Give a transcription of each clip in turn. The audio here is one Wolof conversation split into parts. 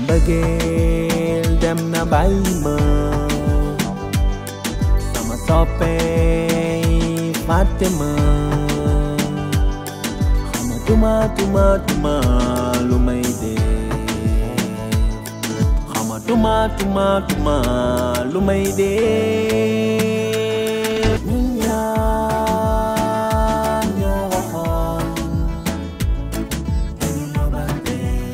mbëggeel dem na bàyyi ma sama soppey fàtte ma xamatuma tuma tuma lu may dee xamatuma tuma tuma lu may dee ñun ñaar ñoo waxoon dañu yóbbante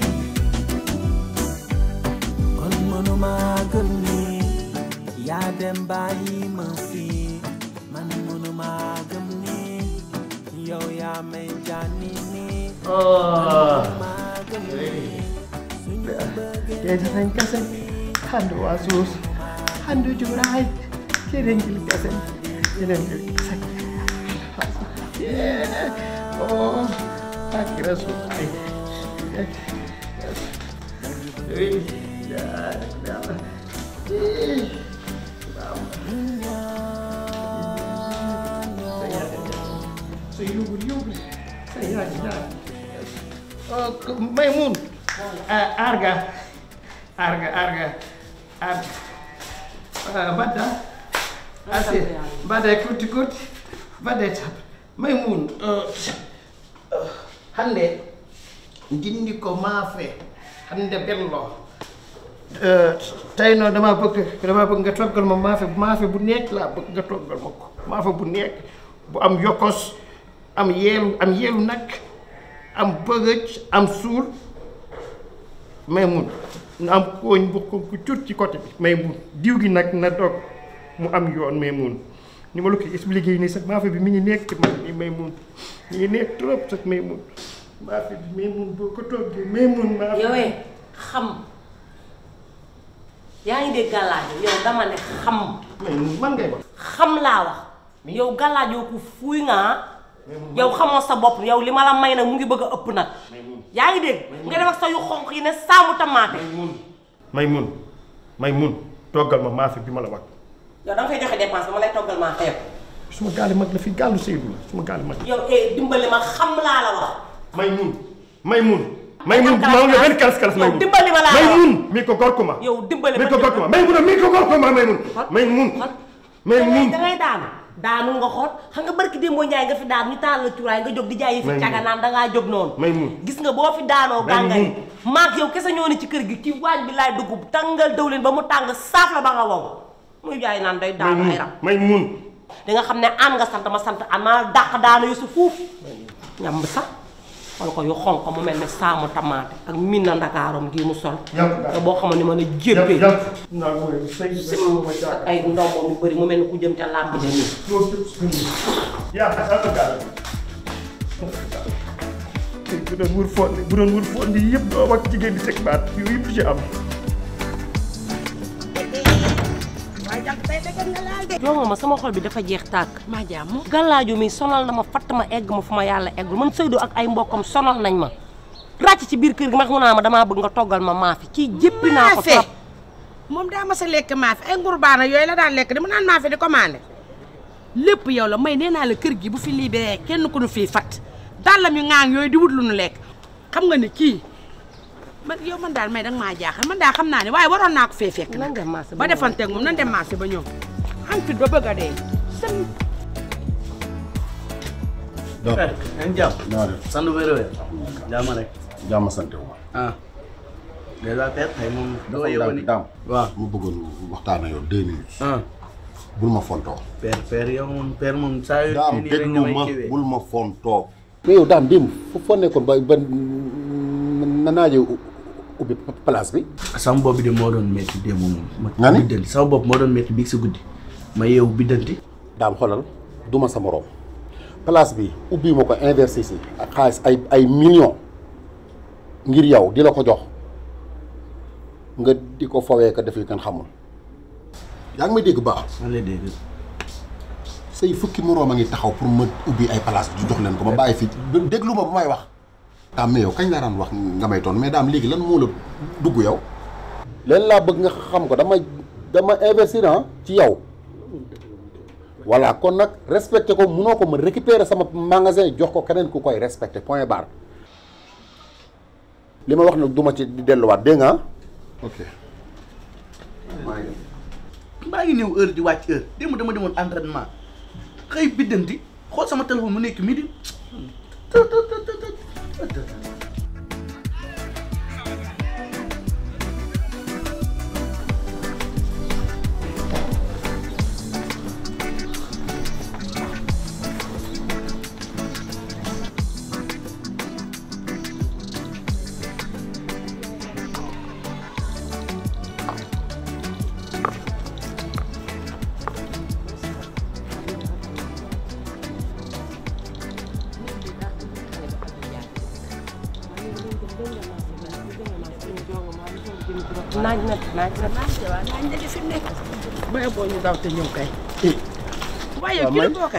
kon mënuma gëm ni yaa dem bàyyi ma fii man mënuma gëm ni yow yaa may jànni ni mënuma gëm ni suñu bëggee Jeesaten kesen hande wasus hande juraay kerengil kesen kerengil kesen oh akira sulai Maimun, arga, arga, arga, arga. Badda, asi, badda kuti kuti, badda tap. Maimun, hande dindi ko maafe, hande bello. tey noonu damaa bëgg damaa bëgg nga toggal ma maafe maafe bu nekk laa bëgg nga toggal ma ko maafe bu nekk bu am yokkos am yeelu am yeelu nag am bëgëj am suul may mun na am kooñ bu ko ku cut ci côté bi may mun diw gi nag na dog mu am yoon may mun ni ma la ko expliqué nii sax maafe bi mi ngi nekk ci man nii may mun mi ngi nekk trop sax may mun maafe bi may mun boo ko toggee may mun maafe yowee xam yaa ngi dégg gàllaaj yow dama ne xam may mun man ngay wax xam laa wax yow gàllaaj yow ku fuuy nga yow xamoo sa bopp yow li ma la may nag mu ngi bëgg a ëpp nag yaa ngi dégg nga dem ak sa yu xonq yi ne saamu tamaate may mun may mun toggal ma maafe bi ma la wax yow da nga fay joxe dépense ba ma lay toggal maa xeeb suma gaali mag la fi gaalu Seydou la suma gaali mag yow eh dimbali ma xam laa la wax may mun may mun may mun maa ngi benn kalas kalas may yow mun dimbali ma laa may la wax mun mi ko gor ko ma yow dimbali mi ma ko gor ko ma may mun mi ko gor ko ma may mun may mun may mun da ngay daanu daanu nga xool xam nga barki démboo Njaay nga fi daan ñu taal la cuuraay nga jóg di jaay yi fi May caga naan dangaa jóg noonu may mun gis nga boo fi daanoo May gàngari mun. maak yow kese ñoo ni ci kër gi ci waañ bi laay dugg tàngal dawlin ba mu tàng saaf la ba nga wow muy jaay naan day may daanu mun ay ram may mun di nga xam ne an nga sant ma sant an maa dàq daanu yu su fuuf ñam sax wala ko yu xonq mu mel ne saamu tamaate ak min na ndakaarom gii mu sol te boo xamoon ni ma la jébbee naa mooy sëy sim ak ay ndombo yu bëri mu mel ni ku jëm ca làmb ja nii yaa xasal gaal bu doon wër fondi bu doon wër fondi yëpp doo ak jigéen di teg baat yooyu yëpp du ci am jongo ma sama xol bi dafa jeex tàkk maa jàmm gàllaaju mi sonal na ma fatt ma egg ma fu ma yàlla eggul man Seydou ak ay mbokkam sonal nañ ma ràcc ci biir kër gi ma xam naa ma damaa bëgg nga toggal ma maafi kii jéppi naa ko maafe trop moom daa mas a lekk maafe ay ngurbaana yooyu la daan lekk di mu naan maafe di commandé lépp yow la may nee naa la kër gi bu fi libéré kenn ku nu fii fat dàllam yu ŋaang yooyu di wut lu nu lekk xam nga ni kii man yow man daal may danga maa jaaxal man daal xam naa ne waaye waroon naa ko fee fekk nan dem marché ba defanteeg moom nan dem marché ba ñëw am fit ba bëgg a dee sën donc ngeen jàpp naa def sant wér wér jàmm rek jàmm sant wu ma. ah déjà père tey moom doo dafa yeewoo daam ni daam. waaw mu bëggoon waxtaan ak yow deux minutes. ah bul ma fontoo. père père yow moom père moom saa yu daam nii rek déglu nga may ma kiiwee. bul ma fontoo. mais yow daam démb fu foo nekkoon ba ba na naajee ubbi place bi. sama bopp bi de moo doon métti démb moom. ma Nga ni? biddanti sama bopp moo doon métti biig si guddi ma yeewu biddanti. daam xoolal du ma sa morom place bi ubbi ma ko investir si ak xaalis ay ay millions ngir yow di la ko jox nga di ko fawee ko def yu kenn xamul. yaa ngi may dégg baax man lay dégg say fukki moroom a ngi taxaw pour ma ubbi ay place di jox leen ko ma bàyyi fi déglu ma bu may wax. daam mais yow kañ laa daan wax nga may toon mais daam léegi lan moo la dugg yow. leen laa bëgg nga xam ko dama dama investir ah ci yow. voilà kon nag respecté ko munoo ko ma récupérer sama magasin jox ko keneen ku koy respecté point barre li ma wax nag du ma ci delluwaat dégg nga ok maa ngi maa ngi ñëw heure di wàcc heure démb dama demoon entraînement xëy biddanti xool sama téléphone mu nekk midi naaj na naaj na waaw nañ la fi mu nekk bay boo ñu daw te ñëw kay waaye waaw, kii la may. bookar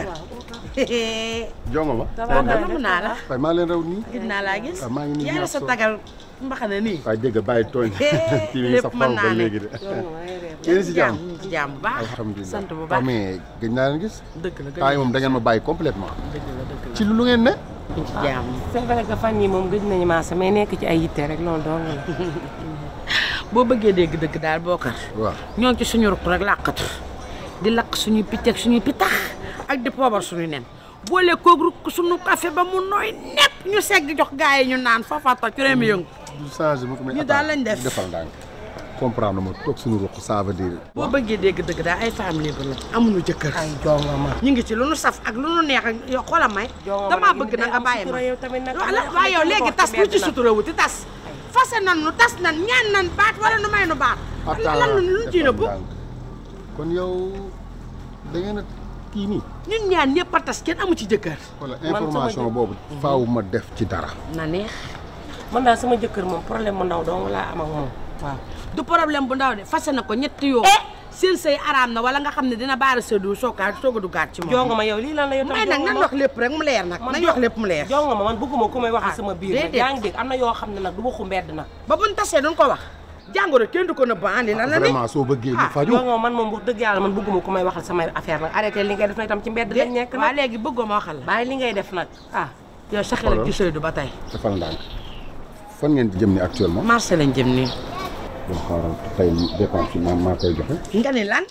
jongo ma waaw namm naa la waaye maa leen raw nii gis naa laa gis waaw maa ngi nii yàlla ñaar sa so- tagal mbaxana nii waaye dégg bàyyi tooñ kii bi lépp sa mën faw naa ba ne. léegi de yéen si jàmm ñu ngi ci jàmm bu baax alhamdulilah sant bu waaw baax mais gëj naa leen gis dëgg la temps yi moom da ngeen ma bàyyi complètement dëgg la dëgg la ci lu ngeen ne ñu ci jàmm c'est vrai que fan yi moom gëj nañu maasa mais nekk ci ay yitte rek loolu dong la boo bëggee dégg dëgg daal bookar waaw ñoo ngi ci suñu ruq rek làqatu di lakk suñuy picc ak suñuy pitax ak di poobar suñuy nen boole koog rukk suñu café ba mu nooy nepp ñu segg jox gars yi ñu naan foofa toj réew mi yëngu du changé mu ko mais Ñu daal lañ def. defal ndànk comprendre ma toog suñu ruq ça veut dire boo bëggee dégg dëgg daal ay femmes libres la amuñu jëkkër ay jonga ma ñu ngi ci lu nu saf ak lu nu neex ak yow xoola may jonga ma damaa nag bëgg day na nga am bàyyi ma sutura yow tamit nag wala waaye yow léegi tas lu ci sutura wuti tas fase nan nu tas nan ñaan nan baat wala nu may nu baat lan lu lu ci nëbbu ndànk kon yow da ngeen a kii nii ñun ñaan ñëpp a tas kenn amu ci jëkkër wala sama information jëkkër- boobu faaw ma def ci dara na neex man daal sama jëkkër moom problème mu ndaw dong laa am ak moom waaw du problème bu ndaw de fase na ko ñetti yoon seen sëy araam na wala nga xam ne dina baara sëdu sookaat soog a duggaat ci moom jonga ma yow lii lan la yow tam may nag jonga nan ma wax lépp rek mu leer nag man nañ jo- wax lépp mu leer jonga ma man bëgguma ku may waxal Ah, sama biir nag déedéet. yaa ngi dégg am na yoo xam ne nag du waxu mbedd nag ba buñ tasee duñ ko wax jàngoro kenn du ko nëbb andi lan la ni vraiment soo bëggee lu ah, faju jonga ma man moom wax dëgg yàlla man bëgguma ku may waxal samay affaire nag arrêté li ngay def na itam ci mbedd lañ nekk waa nag léegi bëggoo ma waxal la bàyyi li ngay def nag ah yow sa xel ak ci sëy du ba tey defal ndànk fan ngeen jëm ni actuellement marché lañ jëm nii bon xaaral tey dépense bi maa maa koy joxe nga ni lan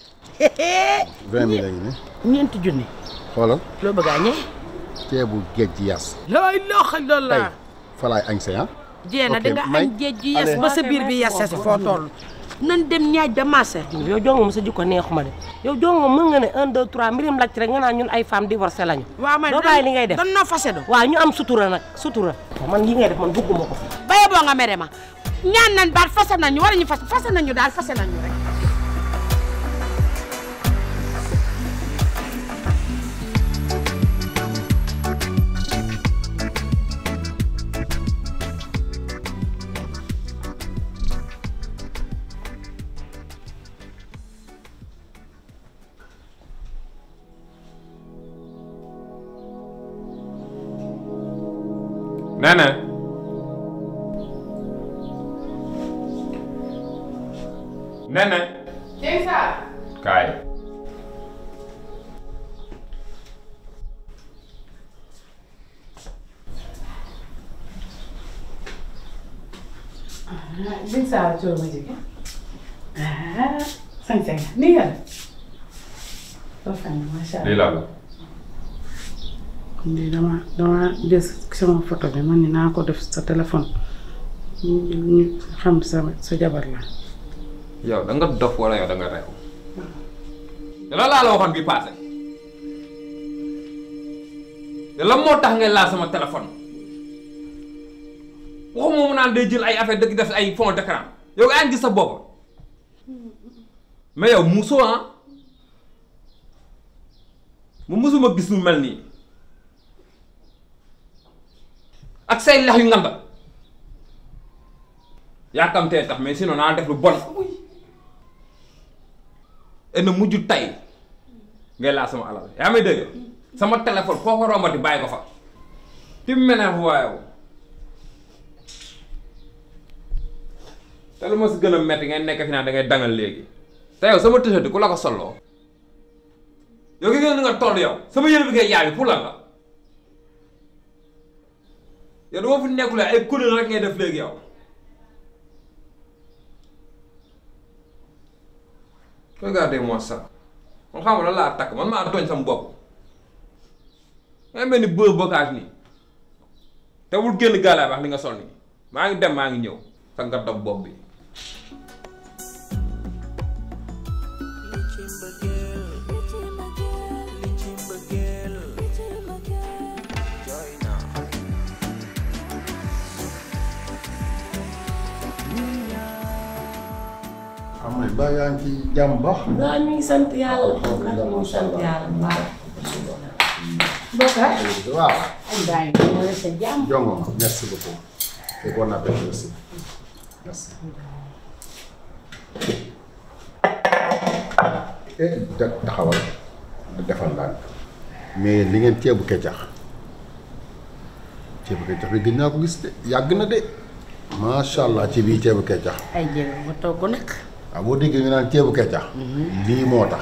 vingt mille la ñu ne ñeenti junni xoolal loo bëgg a ñee ceebu géej gi yas laa ilaaha tey illallaah falaay añ sa ah jeena ok, di nga may- añ géej gi yes allez. ba sa biir bi yesse si foo toll nan dem ñaaj ba marché yow jonga ma sa jikko neexuma de yow jonga mën nga ne un deux trois mbirim lacc rek nga naan ñun ay femmes divorcées lañu waaw may doo bàyyi li ngay def dan noo fase do waaw ñu am sutura nag sutura man li ngay def man bëgguma ko baye boo nga mere ma ñaan nañ baat fase nañu war ñu fas fase nañu daal fase nañu rek Nana. Nana. Kaay. Sëñ Saal Thioro ma jege ah sañ sañ nii nga def rafet na macha lii allah. la la. lii dama dama des sama photo bi man ni naa ko def sa téléphone ñu ñu xam sa sa jabar la. yow da nga dof wala yow da nga reew. te loolu laa la waxoon bi passé. te lan moo tax ngay laal sama téléphone. waxuma mu naan day jël ay affaire dëgg def ay fond d'écran yow yaa ngi gis sa bopp. mais yow muusoo ah. mu musuma gis lu mel nii. ak say lex yu nganda yaakamtee tax mais sinon naa def lu bon et na mujj tay ngay laa sama alal yaa may dégg sama téléphone foo ko rombati bàyyi ko fa ti mu mel ne waaye te lu ma si gën a metti ngay nekk fi naan da ngay dangal léegi te yow sama t-shirt ku la ko solloo yow ki gën nga toll yow sama yére bi ngay yaabi pour lan la yow dama fi nekkule ay kuréel rek ngay def léegi yow regardez-moi ça man xam nga lan laa takk man maa tooñ sama bopp nga mel ni bër bocage nii te bul génn gaalaay wax li nga sol nii maa ngi dem maa ngi ñëw sa nga dog bopp bi am na ba yaa ngi ci jàmm baax. waaw ñu ngi sant yàlla. ñu ngi sant yàlla bu baax. Bokar. waaw. ay bàyyi ma la sa jàmm. jongo ma merci beaucoup. et bon appétit aussi. merci. eh da taxawal defal ndànk mais li ngeen ceebu keccax ceebu keccax bi gën naa ko gis de yàgg na de macha allah ci bii ceebu keccax ay jéego ma togg nag. waaw boo déggee ñu naan ceebu keccax lii moo tax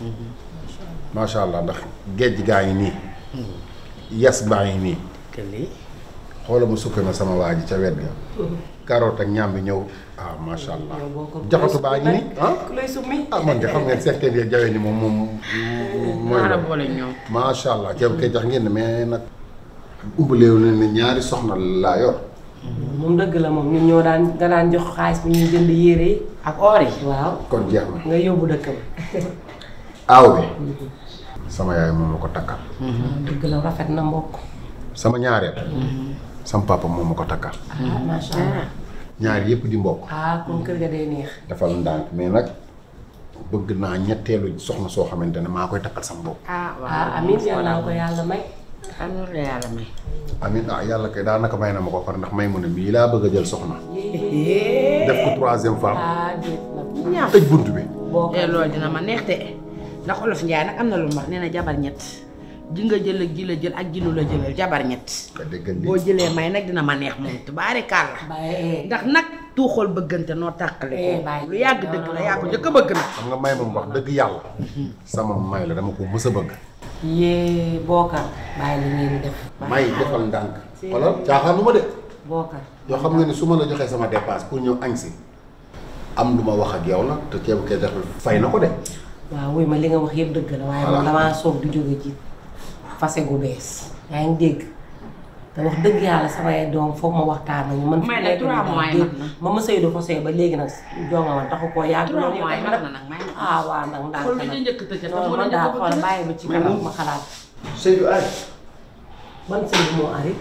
macha allah ndax géej gaa ngi nii yes baa ngi nii que lii. xoola ma suppe ma sama waa ji ca wet ga carotte ak ñaam bi ñëw ah macha allah jaxatu baa ngi nii ah ku lay summi. ah man de xam ngeen seeteen ya jawe ni moom moom mooy maa la loolu boole ñoom. macha allah ceebu keccax ngeen ne mais nag umbaleewu ne ne ñaari soxna laa yor moom dëgg la moom ñun ñoo daan nga daan jox xaalis bi ñuy jënd yére yi. ak or yi. waaw kon jeex na nga yóbbu dëkk ba. aaw bi sama yaay moom ma ko takkal dëgg la rafet na mbokk. sama ñaareel sama papa moom ma ko takkal ah macha allah. ñaar yëpp di mbokk ah kon kër ga day neex. defal ndànk mais nag bëgg naa ñetteelu soxna soo xamante ne maa koy takkal sama bopp ah waaw ah amiin yal naa ko yàlla may. am na la yàlla may. amin ah yàlla kay daanaka may na ma ko far ndax may mu ne mii laa bëgg a jël soxna def ko troisième femme ah déet nag. ñaar tëj bunt bi boo ko eh loolu dina ma neex de ndax olof Njaay nag am na lu mu wax nee na jabar ñett ji nga jël ak ji la jël ak ji lu la jëlal jabar ñett. nga déggal boo lii jëlee may nag dina ma neex moom tubaari kàlla. bàyyi ndax nag tuuxal bëggante noo tàqale Eh, ko bàyyi. lu yàgg dëgg la yaa ko njëkk a bëgg nag. xam nga may moom wax dëgg yàlla sama may la dama ko mës a bëgg yee bookar bàyyi li ngeen di def. may defal ndànk wala caaxaan lu ma de bookar. yoo xam nga ni su ma la joxee sama dépasse pour ñëw añ si am lu ma wax ak yow la te ceebu kee def fay na ko de waaw wuy ma li nga wax yëpp dëgg la waaye Voilà. man damaa soog di jóge ci fase gu bees yaa ngi dégg te wax dëgg yàlla samay doom foog ma waxtaan nañu man May fi na nekk trois nii mois daal yi dégg mat na. ma ma sëy do ko sëy ba léegi nag jonga man taxu koo yàgg Trois loolu mois yi yëpp mat na nag may na. ah waaw nag ndànk xool li nag ñu njëkk tëj non man daal xool bàyyi ba ci kanam ma xalaat Seydou ay ban sëy bi moo ari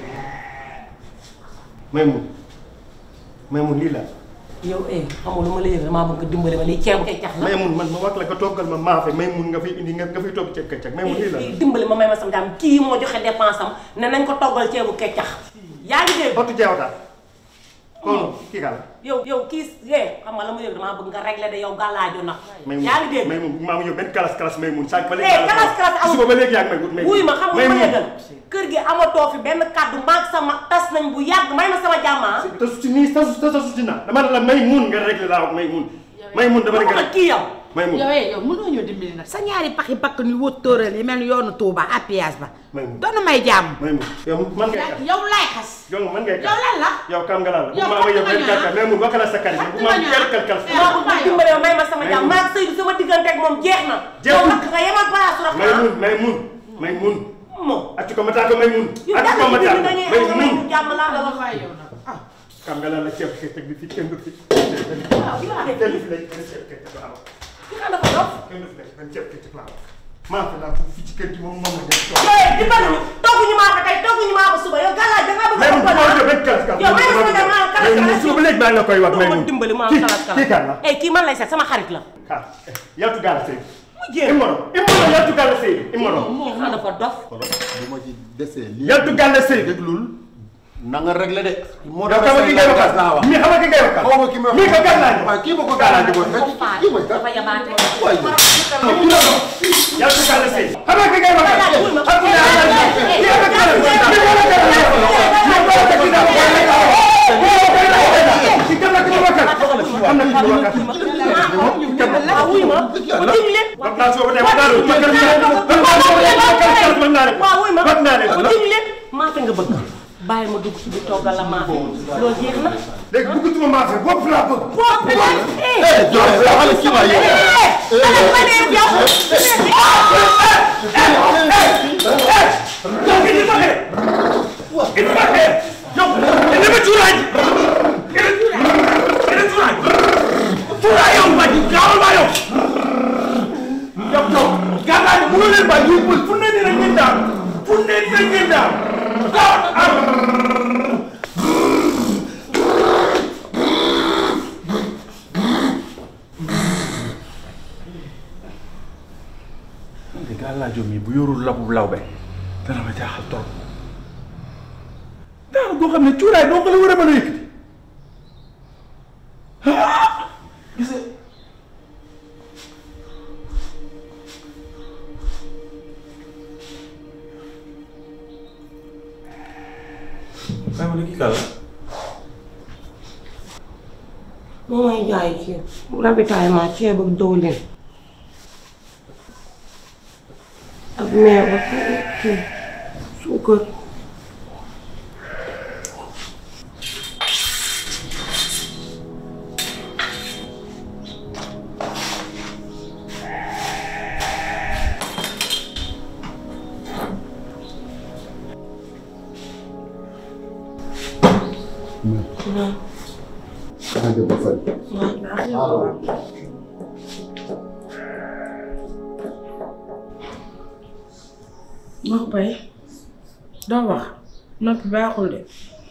Maymoun Maymoun lii la yow eh xamul lu ma la yëg damaa bëgg dimbali ma lii ceebu keccax la Maymoun man ma wax la nga toggal ma maafe Maymoun nga fi indi nga nga fiy togg ceeb keccax Maymoun lii la kii dimbali ma may ma sama jàmm kii moo joxe dépense am ne nañ ko toggal ceebu keccax yaa ngi dégg Ottu jeewata kon kii kala yow yow kii yee xam nga la ma yëg damaa bëgg nga régler de yow gàllaajo nag Maymoun yaa ngi dégg Maymoun maa ngi ñëw benn kalas kalas Maymoun sànq ba Eh, léegi kalas kalas amul. suba ba léegi yaa ngi may wut Maymoun wuy ma xam nga ma Maymoun. yëgal kër gi amatoo fi benn kàddu maag sama tas nañ bu yàgg may ma sama jàmm ah te su nii tasu tasu si na dama ne la Maymoun nga réglé laa wax Maymoun Maymoun dama ne nga waxuma kii yow Maymoun yow eh yow mënoo ñëw dimbali nag sa ñaari paxi bakk ni wóot tóoral yi mel ni yoonu Touba appuyage ba. Maymoun. doonu may jàmm. Maymoun yow man ngay kat yow laay xas. yow man ngay yow kat lan la. yow kam nga lan la Yow bu ma ma yow fàttali benn ma kàr Maymoun waxala sa kàr bu ma Fàttali ma benn kàr kàr Eh, maa bu bëgg ma nga yow. dimbali ma may ma sama jàmm Maymoun. maag Seydou sama diggante ak moom jeex na Jeex yow na. nag nga yemal place rek Maymoun Maymoun Maymoun moom atti ko mata ko Maymoun yow atti ko daal mata di dañuy am nga may Maymoun ñu jàmm laa la wax waaye yow nag ah. kam nga lan la ceeb kii teg bi fii kenn du fi waaw yow laa def kenn du fi lay kenn ceeb kii teg laa wax ki nga dafa dof kenn du fi lay kenn ceeb kii teg laa wax maa fi laa fii ci kër gi moom moom la def toog yow dimbali ñu togguñu maa ko tey togguñu maa ko suba yow gàllaaj da nga bëgg Maymoun bu a ma jox benn kalas kalas yow may ma sama jàmm maa kalas Maymoun kalas suba ba léegi maa ngi la koy wax ma Maymoun dimbali maa kii kalas kalas kii kan la eh kii man lay seet sama xarit la ah yaltu gaala sëy mu jéem imoro imoro yaltu gaala sëy imoro kii xanaa dafa dof xoolal bu ma ci desee lii yaltu gaala sëy déglul na nga réglé de moo yow xam nga ki ngay waxal naa wax mi xam nga ki ngay waxal xaw ma ki may wax mi ko gàllaaj waaye kii ma ko gàllaaj booy fekk dafa kii mooy dafa kat yabaate waay yaltu gaala sëy xam nga ki ngay waxal Gàllaaj, wuy ma. xam nga ki ngay waxal kii nga gàllaaj mi ko gàllaaj mi ko gàllaaj ki kan la ki ma waxal xam na ki ma waxal waaw wuy ma mu dig leen wax naa soo ko tey wax naa la ma kër mën naa waaw wuy ma wax naa mu leen dig leen maafe nga bëgg bàyyi ma dugg ci biir toggal la maafe loolu jeex na léegi bëggatuma maafe bopp laa bëgg. bopp la eh Jokalante la wala kii waay yow. te gàllaajoo mi bu yorul labu lawbe dana ma jaaxal trop daana goo xam ne cuuraay doo ko la war a mën a yëkkati ah gis nga kay ma ne kii kàlla moo may jaay ci ravitaillement ceeb ak dëwlin ak meew ak kii suukar Xanaa dem ba fay. wax bay doo wax noppi baaxul de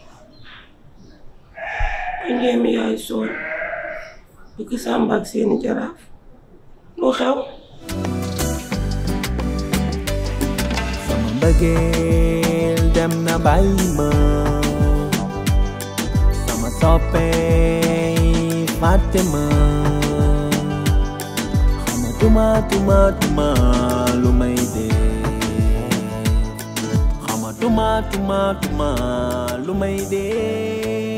njéem yaay soon bëgg sàmba ak seeni jaraaf lu xew sama mbëggeel dem na bàyyi ma sama soppey fàtte ma xamatuma tuma tuma lu may dee xamatuma tuma tuma lu may dee